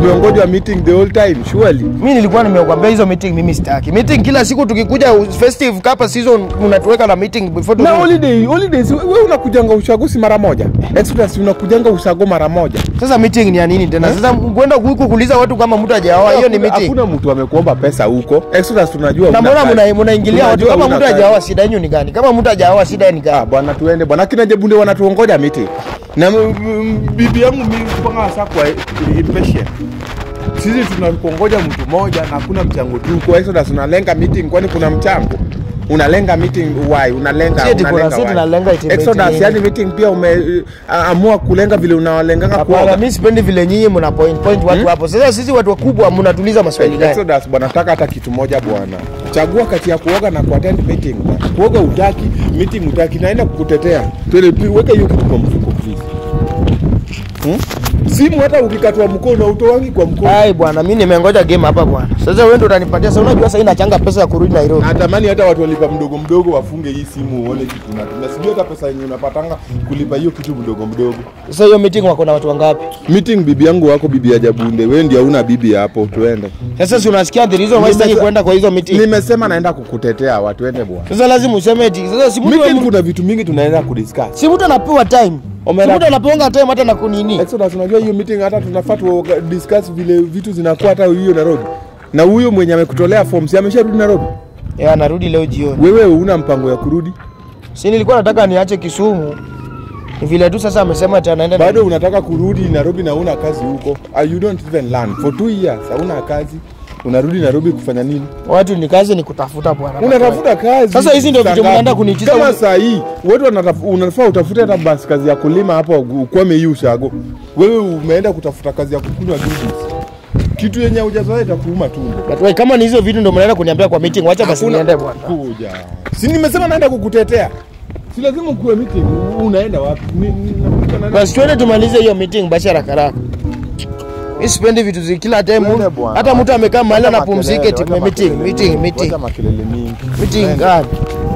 umeongojwa meeting the whole time surely mi nilikuwa nimekwambia hizo meeting mimi sitaki meeting kila siku tukikuja festive kapa season unatuweka na meeting before na tu- holiday holidays wewe unakujanga ushagusi mara moja exodus unakujanga usago mara moja sasa meeting ni ya nini tena sasa kwenda huku kuuliza watu kama mtu hajaoa hiyo ni Hakuna- meeting hakuna mtu amekuomba pesa huko exodus tunajua na huna mbona kazi. muna- munaingilia watu Tunajua kama huna mtu kazi. hajaoa shida yenu ni gani kama mtu hajaoa shida ni Ah, gani bwana tuende bwana kina jebunde wanatuongoja meeting na m- m- bibi yangu mimi kwanga saa kwa impatient sisi tunakuongoja mtu mmoja na hakuna mchango tuko exodus unalenga meeting kwani kuna mchango unalenga meeting why unalenga Si eti kuna- unalenga si why? tunalenga eti exodus meeting yani meeting pia umeamua kulenga vile unawalenganga Hapana, kuoga mi sipendi vile nyinyi mna point point watu hapo. Sasa sisi watu wakubwa mnatuliza maswali gani? Exodus bwana, nataka hata kitu moja bwana, chagua kati ya kuoga na kuattend meeting. bwana. Kuoga utaki, meeting utaki, naenda kukutetea. Twende tu, weka hiyo kitu kwa mfuko please. Hmm? Simu hata ukikatwa mkono utowangi kwa mkono. Ai bwana, mimi nimengoja game hapa bwana. Sasa wewe ndio utanipatia. Sasa unajua sasa inachanga pesa ya kurudi Nairobi. Natamani hata watu walipa mdogo mdogo wafunge hii simu uone kitu unatumia. Sijui hata pesa yenye unapatanga kulipa hiyo kitu mdogo mdogo. Sasa hiyo meeting wako na watu wangapi? Meeting bibi yangu wako bibi ya Jabunde, wewe ndio hauna bibi hapo, tuende. Sasa si unasikia the reason why sitaki Nimesema- kwenda kwa hizo meeting. Nimesema naenda kukutetea, watu ende bwana. Sasa lazima useme eti. Sasa si mtu Meeting kuna vitu mingi tunaenda kudiscuss. si mtu anapewa time. Si Omera- mtu anapewa time hata na kunini. Exodus, unajua hiyo meeting hata tunafaa tu discuss vile vitu zinakuwa hata hiyo Nairobi. Na huyo mwenye amekutolea form si amesharudi Nairobi? Eh, anarudi leo jioni. Wewe una mpango ya kurudi? Si nilikuwa nataka niache Kisumu. Ni vile tu sasa amesema ati anaenda na- Bado unataka kurudi Nairobi na una kazi huko? Uh, you don't even learn. For two years hauna kazi. Unarudi Nairobi kufanya nini? watu ni kazi ni kutafuta bwana. Unatafuta kazi. Sasa hizi ndio Saa vitu mnaenda ngapi? kuniitisha Kama uni- saa hii watu wanataf- unafaa utafute hata basi kazi ya kulima hapa ukwame hii ushago. Wewe umeenda kutafuta kazi ya kukunywa juice. Kitu yenye hujazoea itakuuma tumbo. But wait, kama ni hizo vitu ndio mnaenda kuniambia kwa meeting, wacha basi Hakuna- niende bwana. Kuja. Si nimesema naenda kukutetea. Si lazima ukuwe meeting. Unaenda wapi? Ni- ni- nakuita nani? Basi twende tumalize hiyo meeting basi haraka haraka. Mimi sipendi vitu zi kila time. Twende bwana. Hata mtu amekaa mahali Wacha anapumzika makelele, eti wacha meeting, makelele meeting, mingi, meeting. wacha makelele mingi. Meeting Twende. gani?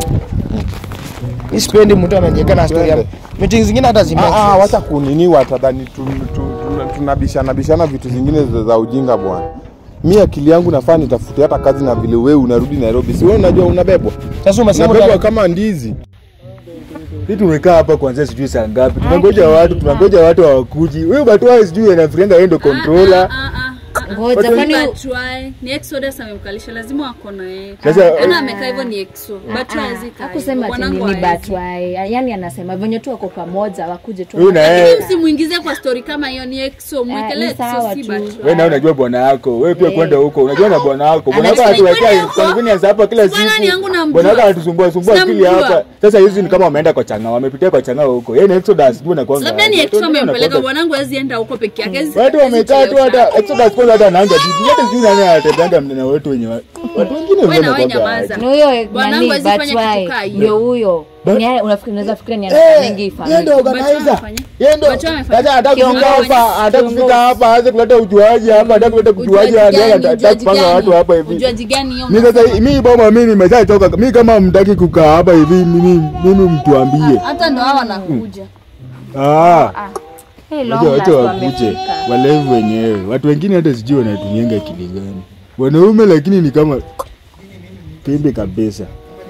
Mimi sipendi mtu ananiweka na story. ya- Twende. Meeting zingine hata zime. Ah, ah, wacha kunini watadhani tu- tu- tu- tunabishana bishana vitu zingine za, za ujinga bwana. Mi akili yangu nafaa nitafute hata kazi na vile wewe unarudi Nairobi. Si wewe unajua unabebwa. Sasa umesema Unabebwa uta- kama ndizi. Sisi tumekaa hapa kuanzia sijui saa ngapi, tunangoja watu, tunangoja watu hawakuji. Wewe Batwai sijui anafikiria yeye ndo controller. Ngoja kwani- Batwai ni Exodus amemkalisha, lazima wako na yeye. Sasa Ana amekaa hivyo ni Exo. Batwai hawezi kaa hivyo. akusema ati Bwanangu nini hawezi. batwai yani anasema venye tu wako pamoja wakuje tu Huyu na yeye. Lakini msimuingize kwa story kama hiyo ni Exo. Mwekelee ni sawa Exo si tu. wewe Batwai. na unajua bwana yako, wewe pia Eh. kwenda huko, unajua na bwana wako. Bwana wako Anasema anatuwekea kwenda huko. convenience hapa kila Bwana siku. ni yangu namjua. Bwana wako anatusumbua sumbua akili Sinamjua. hapa. Sasa hizi ni kama wameenda kwa changa, wamepitia kwa changa huko. Yeye na Exodus sijui na kwanga. Labda ni Exo amempeleka bwanangu hawezi enda huko peke yake. hawezi- Watu hawezi wamekaa tu chelewesha. hata Exodus kwanza hata anaanza bibi. Hata sijui nani anatembeanga na wetu wenye wa- watu wengine Wewe na wengine wewe kwa nyamaza. ni huyo Bwanangu nani hawezi fanya batwai kitu kaa hiyo. ndio huyo Ba- Ni yeye unafikiri unaweza fikiria ni Eh, anafanyingi yeye ndo family organizer. amefanya? Yeye ndo Bacho amefanya? sasa anataka kufika Kiongozi. hapa, anataka kufika Kiongozi. hapa, aanze kuleta ujuaji hapa, anataka kuleta ujuaji Ujuaji hapa, gani? anataka Ujuaji kupanga gani? watu hapa hivi. Ujuaji gani hiyo? Mimi sasa mimi boma mimi nimeshachoka. Mimi kama mtaki kukaa hapa hivi mimi mimi mtuambie. Hata ndo hao wanakuja. Ah, Hey, long wacha wacha last wakuje wamefika. walevu wenyewe. Watu wengine hata sijui wanatumianga akili gani. Wanaume lakini ni kama pembe kabisa.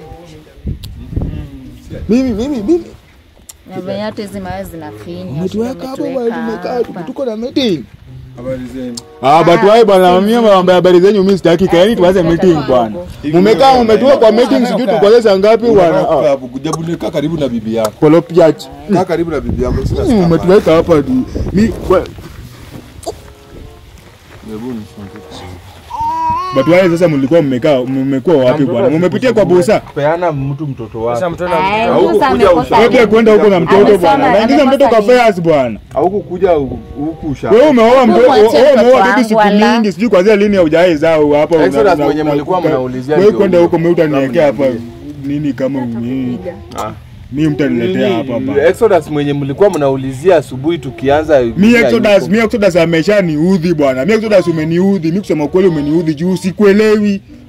Mimi mimi mimi Na venye hata hizi mawe zinafinya umetuweka hapo bwana, Umetuweka tumekaa hapa. tuko na meeting. Habari zenu. Ah, but why bwana mimi mambo ya habari zenyu mimi sitaki kaeni tuanze meeting bwana. Mumekaa umetua kwa meeting sijui tukoze saa ngapi bwana. Ah, Jabunde kaa karibu na bibi yako. Kolopiach. Kaa karibu na bibi yako. Sina Mimi stamina. umetuweka hapa tu. Mi wa- But why sasa mlikuwa mmekaa mmekuwa wapi bwana? Mmepitia kwa busa. Peana mtu mtoto wako. Sasa mtu ana- Ay, Hauku Musa kuja amekosa ushauri. Wewe pia kwenda huko na mtoto Amesoma, bwana. Naingiza mtoto kwa amekosa fairs bwana. Hauku kuja huku usha. Wewe umeoa mtoto, Mwachie wewe mtoto umeoa wangu, bibi siku wala. mingi, sijui kwanzia lini haujawahi zao hapa. una- Exodus una- mwenye una- mlikuwa uka- mnaulizia Wewe ndio kwenda huyo. huko mimi utaniwekea hapa Mnaulizia. nini kama mimi. Ah. Mimi mtaniletea hapa bwana. Exodus mwenye mlikuwa mnaulizia asubuhi tukianza. Mi Exodus, mi Exodus ameshaniudhi bwana. Mi Exodus umeniudhi. Mi kusema ukweli umeniudhi juu sikuelewi.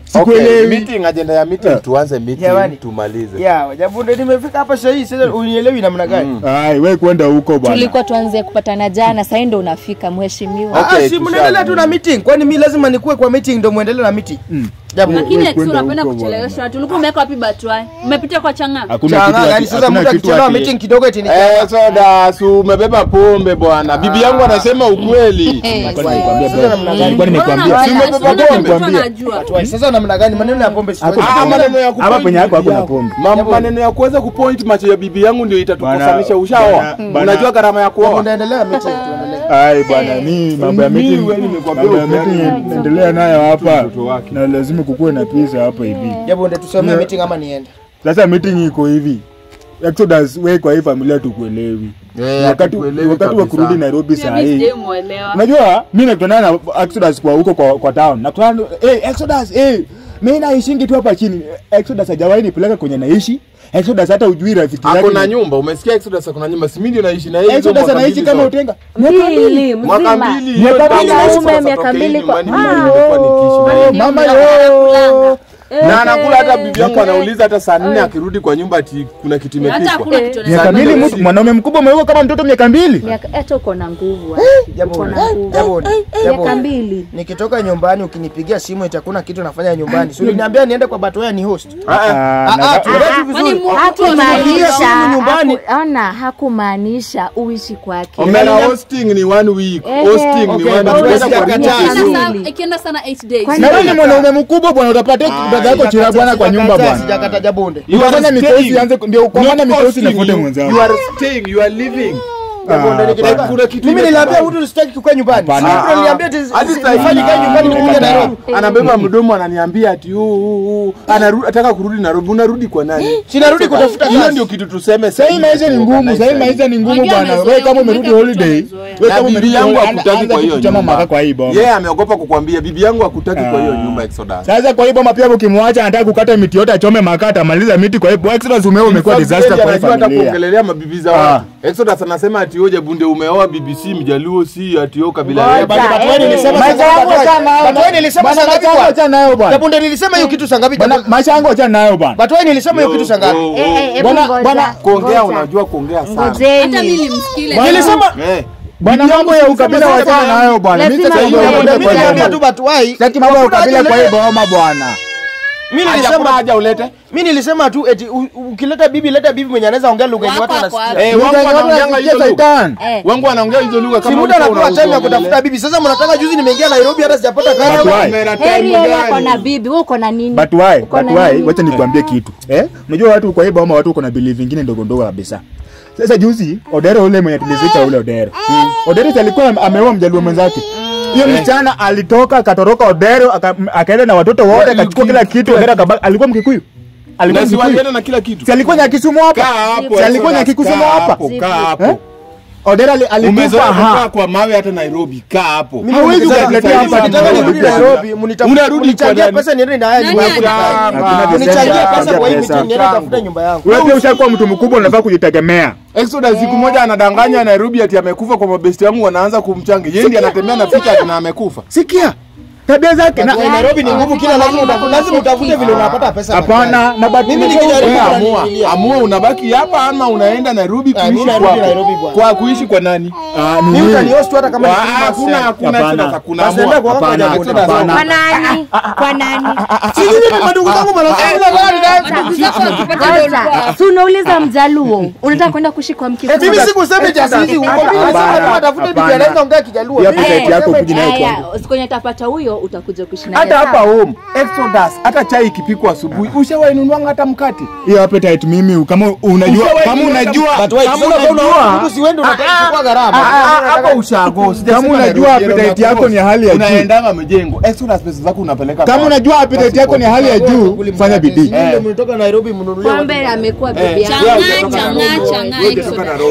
Sikuelewi. meeting agenda ya meeting tuanze meeting Jamani. tumalize ya Jabunde, nimefika hapa sahii sasa, unielewi namna gani? Ai, we kwenda huko bwana. tulikuwa tuanze kupatana jana sahii ndo unafika mheshimiwa Ah, Okay, si tusha- mnaendelea tu na meeting, kwani mi lazima nikuwe kwa meeting ndo muendelee na meeting? Jabunde. lakini Wewe ex kwenda unapenda huko kuchelewesha watu ulikuwa umeweka wapi batwai umepitia kwa changa Hakuna Changa, kitu yani ati- sasa hakuna mtu kitu akichelewa ati- meeting kidogo eti ni Eh, soda si umebeba pombe bwana bibi yangu anasema ukweli Nilikuwa nimekwambia Sasa bro. namna gani? Nilikuwa nimekwambia. Mbona Si unafanya? umebeba Mbona pombe? mtu anajua? Wai, Sasa namna gani? Maneno ya pombe Hapo siwezi. Ah, maneno ya Hapa kupoint penye yako bibi hakuna yangu. pombe. Ma- maneno ya kuweza kupoint macho ya bibi yangu ndio itatukosanisha Bana- ushaoa bana- bana- unajua gharama ya kuoa Jabunde, endelea meeting, tuendelee. Ai bwana, ni mambo ya meeting, wewe nimekwambia mambo ya ukweli. meeting endelea nayo hapa, Mtoto wake. na lazima kukuwe na pizza hapa hivi. Jabunde, tusomee Yeah. meeting ama niende? Sasa meeting iko hivi, Exodus, we kwa hii familia tukuelewi. Eh, wakati hatukuelewi wakati wa kabisa. kurudi Nairobi Pia saa mimi hii sijamuelewa. unajua mi nakutana na Exodus kwa huko kwa, kwa town nakutana hey, Exodus hey, mi naishingi tu hapa chini Exodus hajawahi nipeleka kwenye naishi Exodus hata ujui rafiki zake Ako na ni- nyumba umesikia Exodus ako na nyumba si mimi ndio naishi na yeye hizo Exodus mwaka anaishi mbili kama zote. utenga mbili mwaka mzima mbili Miaka hiyo mbili, tangu wanaume, Exodus miaka atoke mbili nyumbani, kwa- mimi Ah, nilikuwa nikiishi na yeye. mama Mnakulanga. yo na anakula hata bibi yangu anauliza hata saa nne akirudi kwa nyumba ati kuna kitu Hata imepikwa hakuna kitu miaka Sana mbili ndio mtu si- mwanaume mkubwa umeuka kama mtoto miaka mbili Miaka- hata uko na nguvu ah. uko Jabunde, na nguvu Jabunde, miaka Jabunde. mbili Nikitoka nyumbani ukinipigia simu eti hakuna kitu nafanya nyumbani. Si uliniambia niende kwa Batoya ni host. Ah, ah. Ah, Ah, na- ah, tueleze vizuri. Kwani mu- hakumaanisha Simu nyumbani. haku- ona hakumaanisha uishi kwake Omena hosting ni one week Ehe. hosting ni Okay, one basi week basi Kwa akataa. nini Miaka kesho? Ikienda mbili. saa- ikienda sana 8 days Kwani- na wewe ni mwanaume mkubwa bwana utapatia dada yako chira bwana kwa nyumba Sijakataa, bwana Sijakata Jabunde. You are ukafanya mikosi staying. anze ndio kwa maana Not mikosi hosting, nafuate you- mwenzako You are staying, you are living. Jabunde, nikitoka- bana. Kuna kitu Mimi ile- niliambia mtu sitaki kukaa nyumbani. Hapana. Si mtu aliniambia eti Hadi sasa hivi- sifanye kazi nyumbani nikuja Nairobi. anabeba mdomo ananiambia ati "Uu, uu, uu." Anaru- ataka kurudi Nairobi unarudi kwa nani Sinarudi kutafuta hiyo kazi. ndio kitu tuseme Sahii maisha ni ngumu, sahii maisha ni ngumu Wengine bwana. wamezoea, Wewe kama wengine umerudi watu holiday, wamezoea. wewe na kama bibi umerudi yangu holiday, hakutaki anza kwa hiyo kuchoma nyumba maka kwa hii boma. yeye ameogopa kukwambia bibi yangu hakutaki kwa hiyo nyumba Exodus Sasa kwa hii boma pia ukimwacha anataka kukata miti yote achome makaa atamaliza miti kwa hii Exodus umeo umekuwa In fact, disaster yeye kwa hii anajua hata familia. kuongelelea mabibi za Ah. watu Exodus anasema ati oje bunde umeoa BBC mjaluo si ati yo kabila Ngoja. yetu Basi Batoya Eh, nilisema Maisha saa yangu ngapi? achana nayo. Batoya nilisema Bwana, saa ngapi maisha yangu kwa? achana nayo bwana. Jabunde nilisema hiyo kitu saa ngapi? Bwana, maisha yangu achana nayo bwana. Batoya nilisema hiyo kitu saa ngapi? Oh, oh. Eh, eh, hebu Bwana- ngoja, bwana, kuongea ngoja. unajua kuongea sana hata mimi ngojeni nimsikile Nilisema Eh. Bwana, mambo ya ukabila wachana nayo bwana. Mimi Lazima sitaki iwe. mambo ya Mimi niliambia ukabila. tu Batoya. Sitaki mambo ya hakuna ukabila haja kwa hii ulete- boma bwana. Mimi Haja kuna nilisema haja ulete mimi nilisema tu eti u- u- ukileta bibi leta bibi mwenye anaweza ongea lugha yenye watu Wako, wako, wanasikia. Eh, Lugha wangu yenye watu wanaongeanga wanasikia hizo lugha. Saitan. Eh. wangu wanaongea hizo lugha Si kama muda ulikuwa anapewa time ya unaongelea. kutafuta bibi. Sasa mnataka juzi nimeingia Nairobi hata sijapata kazi. Batoya. Kamera time heri yeye ako gani? na bibi wewe uko na nini But why? Uko But na why? nini? Wacha nikwambie kitu. Eh? Unajua watu kwa hii boma watu uko na belief vingine ndogo ndogo kabisa. Sasa juzi Odero ule mwenye tulizika ule Odero. Odero si alikuwa ameoa mjaluo mwenzake. Hiyo msichana alitoka akatoroka Odero aka- akaenda na watoto wote akachukua kila kitu Odero akabaki. Alikuwa Mkikuyu. Alikuwa Na si Mkikuyu. walienda na kila kitu Si alikuwa Nyakisumu hapa. kaa hapo Si alikuwa Exodus, Nyakikusumu kaa hapa. hapo, kaa Eh? hapo Odero ali- alikufa umezoea kukaa ha. kwa mawe hata Nairobi kaa hapo Hawezi Sasa ukatuletea sasa hapa hivi Nairobi. nitaka nirudi Nairobi, mnita- Unarudi mnichangie kwa nani? pesa niende na haya nyumba yangu. Nani Hakuna Mnichangie pesa, pesa kwa hii pesa. meeting niende tafuta nyumba yangu. Wewe pia ushakuwa mtu mkubwa unafaa kujitegemea. Exodus siku moja anadanganya Nairobi ati amekufa kwa mabesti wangu wanaanza kumchanga yeye ndiye anatembea na picha ati na amekufa Sikia. Tabia zake na Kwa Nairobi ni ngumu kila lazima utafute lazima utafute vile unapata pesa. hapana na but Mimi nimesha- nikijaribu Wewe Nairobi amua nililia. amua unabaki hapa ama unaenda Nairobi Ah, mimi kuishi narudi kwako Nairobi bwana. kwa kuishi kwa nani Ah, ni Mimi nini? utanihost tu hata kama Wa- ni Christmas hakuna time. hakuna Hapana. Exodus hakuna Basi naenda amua kwa kaka Hapana, Jabunde. hapana. kwa nani kwa nani Si nyinyi ni madugu zangu marafiki na gani na Ndugu zako wakipata ndio ulikuwa Kwanza, si unauliza mjaluo unataka kwenda kuishi kwa mkikuyu Mimi sikusema jasizi huko. Mimi nasema Hapana, kama tafute bibi hapana. anaweza ongea kijaluo. Hiyo Mimi appetite yako nasema kuji nayo Haya, kwangu. kwenye tapata huyo utakuja kuishi naye hata hapa sawa? home Exodus hata chai ikipikwa asubuhi ushawainunua hata mkate Hiyo appetite mimi kama unajua Ushawahi kama kuona unajua But wait, kama sasa kama unaona unajua mtu si wewe ndio unataka kuchukua gharama. hapa ushago Kama unajua appetite yako ni hali ya juu. unaendanga mjengo Exodus pesa zako unapeleka kama kwa- unajua appetite yako ni hali ya juu fanya bidii. Nyinyi ndio mlitoka Nairobi mnunulie. Kwambe amekuwa bibi yangu Chang'aa, Wewe hujatoka chang'aa, Nairobi. chang'aa, Wewe hujatoka Exodus. Nairobi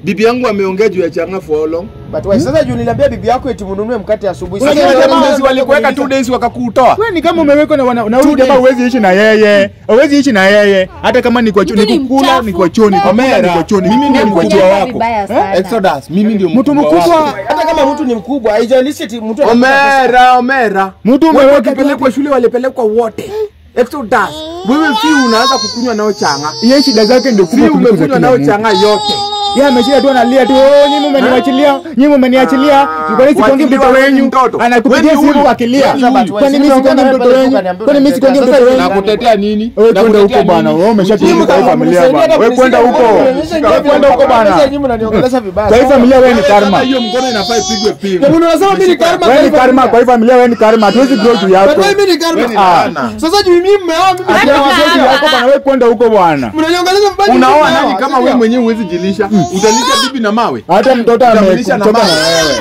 bibi yangu ameongea juu ya changa for how long But why? Sasa juu niliambia bibi yako eti mnunue mkate asubuhi. Sasa Sasa wale jamaa jamaa walikuweka two days wakakutoa Wewe ni kama umewekwa na wana- na huyu Two jamaa days. huwezi ishi na yeye. Huwezi ishi na yeye. Hata kama ni kwa choo, Mtu ni ni kukula, mchafu. ni kwa choo, ni kukula, ni Omera, kwa choo, ni mimi ndio kukula, ni kwa mkubwa choo. Nakunyanga wako vibaya sana. Exodus mimi ndio Mtu mkubwa mkubwa. wako. hata kama mtu ni mkubwa, haijalishi eti mtu anakula pesa. Omera, Omera. Mtu Watu umeweka wakipelekwa shule walipelekwa wote. Exodus. Wewe fi unaanza kukunywa nao changa. Yeye shida zake ndio Fi kubwa kuliko za umekunywa kila nao mtu. changa yote. Yeye ameshia tu analia tu, "Oh, nyinyi mmeniachilia, nyinyi mmeniachilia." Kwa nini sikongi mtoto Waachiliwa wenyu? mtoto. Anakupigia Wewe ni simu huyu. akilia. Wewe ni huyu. Kwa nini mimi sikongi mtoto wenyu? Kwa nini mimi sikongi mtoto wenyu? Nakutetea nini? Wewe kwenda Nakutetea huko bwana, nini? wewe umeshakimbia kwa hii familia bwana. Wewe kwenda huko. Wewe kwenda huko bwana. Kwa hii familia wewe ni karma. Kama hiyo mkono inafaa ipigwe pingu. Hebu unasema mimi ni karma. Wewe ni karma kwa hii familia, wewe ni karma. Hatuwezi grow juu yako. But mimi ni karma. Wewe ni Ah. laana. Sasa juu mimi mmeoa mimi Ati hawajui juu yako bwana, wewe kwenda huko bwana. mnaniongeleza vibaya. Unaoa mimi nani mmeoa, kama sio? wewe mwenyewe huwezi jilisha? Utalisha bibi na mawe? Hata mtoto Utamlisha na amekutoka na mawe. wewe.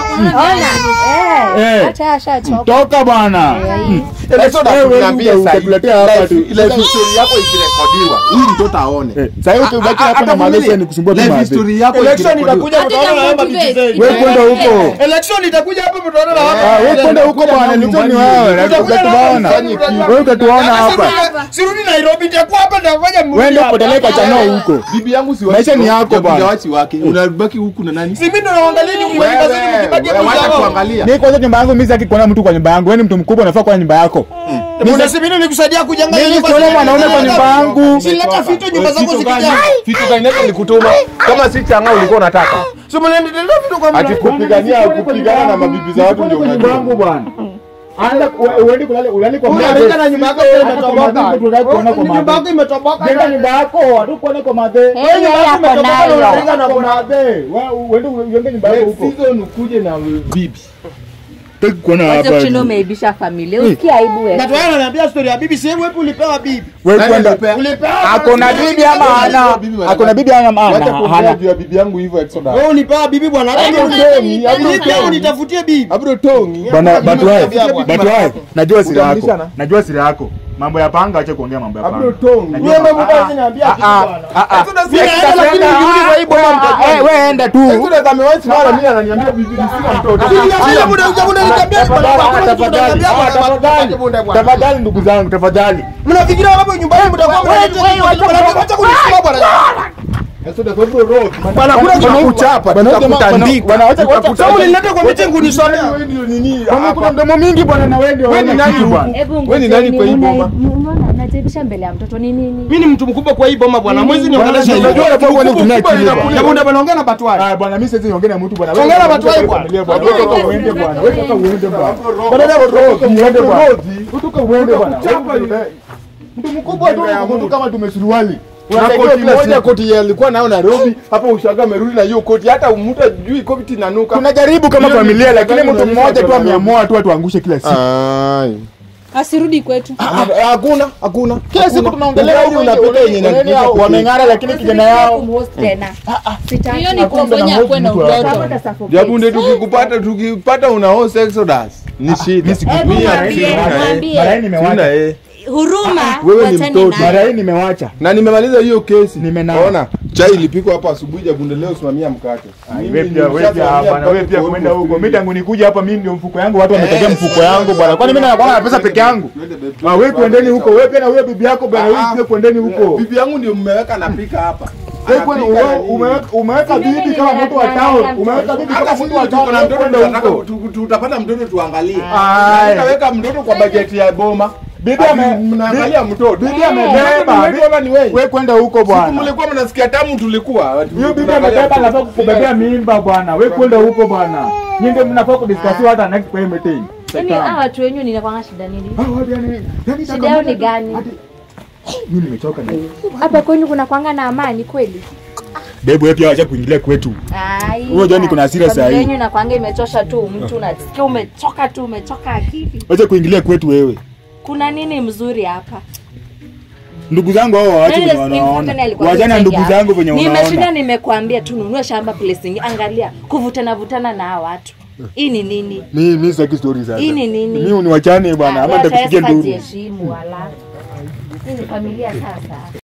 Ona. Eh. Eh. Acha ashachoka. Toka bwana. Exodus, Wewe tunaambia uje sahi, utatuletea hapa life- tu. life history yako ikirekodiwa, huyu mtoto aone. Eh, Sasa hivi ukibaki hapa na malezi ni kusumbua tu Life maadhi. history yako Election ikirekodiwa. itakuja mtaona na hapa motivate. vijijini. Wewe kwenda huko. Election itakuja hapa mtaona na Ah, hapa. wewe kwenda huko bwana, ni ni wewe. na Utatuona. Wewe utatuona hapa. Sirudi Nairobi nitakuwa hapa nitafanya mrudi Wewe ndio hapa. upeleka chanao huko. Bibi yangu si Maisha ni yako bwana. wachi wake. Unabaki huku na nani? Si mimi ndo naangalia nyumba Wewe, yangu kazini mkibaki wewe, hapo wacha sawa. kuangalia. Ni kwanza nyumba yangu mimi sitaki kuona mtu kwa nyumba yangu. Wewe ni mtu mkubwa unafaa kwa nyumba yako. Mbona si mimi nikusaidia kujenga Mimi nyumba? sioni mwanaume kwa nyumba yangu. Si leta fito nyumba zako zikijaa. Vitu gani ndio nilikutuma? Kama si changa ulikuwa unataka. Si mnaendelea fito kwa Ati kupigania kupigana na mabibi za watu ndio nyumba unajua. yangu bwana. Anda uende kulala ulali kwa Wewe madhe. unaenda na nyumba yako Hata kwa imetoboka. madhe tunataka kuona kwa Nyumba yako madhe. imetoboka. Jenga nyumba yako, hatu kuona kwa madhe. Eh, yeye ako nayo. Jenga na kwa madhe. Wewe uende ujenge nyumba yako huko. Season ukuje na bibi. Sitaki kuona Wacha hapa. kushinda umeibisha familia. Usikie aibu wewe. Na tu wewe unaniambia story ya bibi, si wewe hapo ulipewa bibi. Wewe Nani kwenda. alipea? Ulipewa. Akona bibi ama hana? Akona bibi ama Wacha hana? kuongea Hana. juu ya bibi yangu hivyo Exodus. Wewe ulipewa bibi bwana. Hata Abro mimi Tongi, Abro nilipewa Tongi. unitafutie bibi. Abro Tongi. Bana Mimi but why? nakwambia bwana. But why? Najua siri yako. Utamlisha na? Najua siri yako. Mambo ya panga acha kuongea mambo ya panga. Abro Tongi. Najua Wewe mambo- mambo basi niambia kitu bwana. Exodus Mimi naenda lakini nikirudi kwa hii boma mtakuwa. Eh, wewe enda tu. Exodus amewahi simama mimi ananiambia bibi sina mtoto. Sina muda uja muda nitambia bwana. Hakuna kitu Tafadhali, unaniambia bwana. tafadhali, bwana. tafadhali ndugu zangu, tafadhali. Mnafikiria hapo nyumba yenu mtakuwa mnaleta nini? Wacha kunisumbua bwana. Exodus Abro Road. Bwana kuna kitu Tutakuchapa, tutakutandika. Bwana, wacha- wacha- Tutakutandika. Sasa unileta kwa meeting unisomea. Wewe ndio nini? Bwana, kuna mdomo mingi bwana na wewe ndio Wewe ni hauna nani kitu huku? bwana. Hebu Wewe ni nani kwa hii ngojeni, boma? mna- Mbona mnajaibisha mbele ya mtoto ni nini? Mimi ni mtu mkubwa kwa hii boma bwana. Mwezi niongelesha hivi. Unajua unafaa kuwa unatumia akili bwana. Hebu ndio naongea na batwai. Ah, bwana mimi siwezi niongee na mtu bwana. Ongea na watu wa hii bwana. Familia bwana. Wewe toka uende bwana. Wewe toka uende bwana. Bwana leo Toka uende bwana. Road. Wewe toka uende bwana. Tutakuchapa Wewe- Mtu mkubwa tu mtu kama tumesuruali. na Unatakiwa koti kila moja siku. koti ya alikuwa nayo Nairobi hapo ushaga amerudi na hiyo koti hata mtu ajui koti inanuka Tunajaribu kama Hiyo ni familia kitu lakini gani mtu unalisha mmoja tu kwa ameamua tu atuangushe kila siku. Ai. asirudi kwetu Ah, hakuna hakuna Kila siku tunaongelea Ugali huko unapika unapika yenye yenye inapika wameng'ara lakini kijana yao kumhost tena. Sitaki. hiyo ni Hakuna kumfanya mtu akuwe na mtu hapa. Kama utoto utasuffocate. Jabunde tukikupata tukipata unaosa Exodus ni shida. Mimi siku- Hebu Mimi mwambie, sina yeye. mwambie. Mara hii Sina nimewacha. yeye. huruma Wewe ni wachane mtoto. naye. Mara hii nimewacha. Na nimemaliza hiyo kesi. Nimenawa. Ona, chai ilipikwa hapa asubuhi Jabunde leo simamia mkate. Mimi Wewe pia wewe pia nimeshasimamia bwana, wewe mkate pia kwa kwenda almost huko. three Mimi tangu nikuja hapa mimi ndio mfuko yangu watu wametegea Eh, mfuko yangu bwana. Kwani mimi nakuwa na pesa peke yangu? Ah, wewe kwendeni huko. Wewe pia na huyo bibi yako bwana, wewe pia kwendeni huko. Bibi yangu ndio mmeweka napika hapa. Wewe kwani Anapika wewe na nini? umeweka umeweka bibi kama mtu wa town. Umeweka bibi Hata kama sisi mtu wa town. tuko na wewe mtoto kwenda tunataka huko. tu- tutapata mtoto tuangalie. Ai. Tutaweka mtoto kwa bajeti ya boma. Bibi Ati ame mnaangalia mtoto. Bibi amebeba. Ni wetu ama ni wewe? Wewe kwenda huko Siku bwana. mlikuwa mnasikia tamu tulikuwa. Hiyo bibi Tunaangalia amebeba mtoto. anafaa kukubebea mimba bwana. Wewe kwenda huko bwana. Nyinyi ndio mnafaa kudiscuss hata next kwa hii meeting. Yaani hawa watu wenyu ninakwanga shida nini? Ah, wapi yani? Yani Shida yao ni gani? Mimi nimechoka na. Hapa kwenu kuna kwanga na amani kweli? Debu wewe pia acha kuingilia kwetu. Ai. Wewe Johnny, kuna hasira saa Familia hii. yenyu inakwanga imechosha tu mtu unasikia umechoka tu umechoka akili. Acha kuingilia kwetu wewe. Kuna nini mzuri hapa? Ndugu zangu hao waache Nani venye nasikia wanaona. mfano alikuwa Wajana anasaidia ndugu zangu venye Nimeshinda unaona. nimekuambia tununue shamba place nyingine. Angalia kuvutana vutana na hawa watu. Hii ni nini? Mimi mimi sitaki story sasa. Hii ni nini? Mimi uniwachane bwana Ah, ama wewe nitakupigia sasa nduru. jiheshimu wala. Hii ni familia sasa.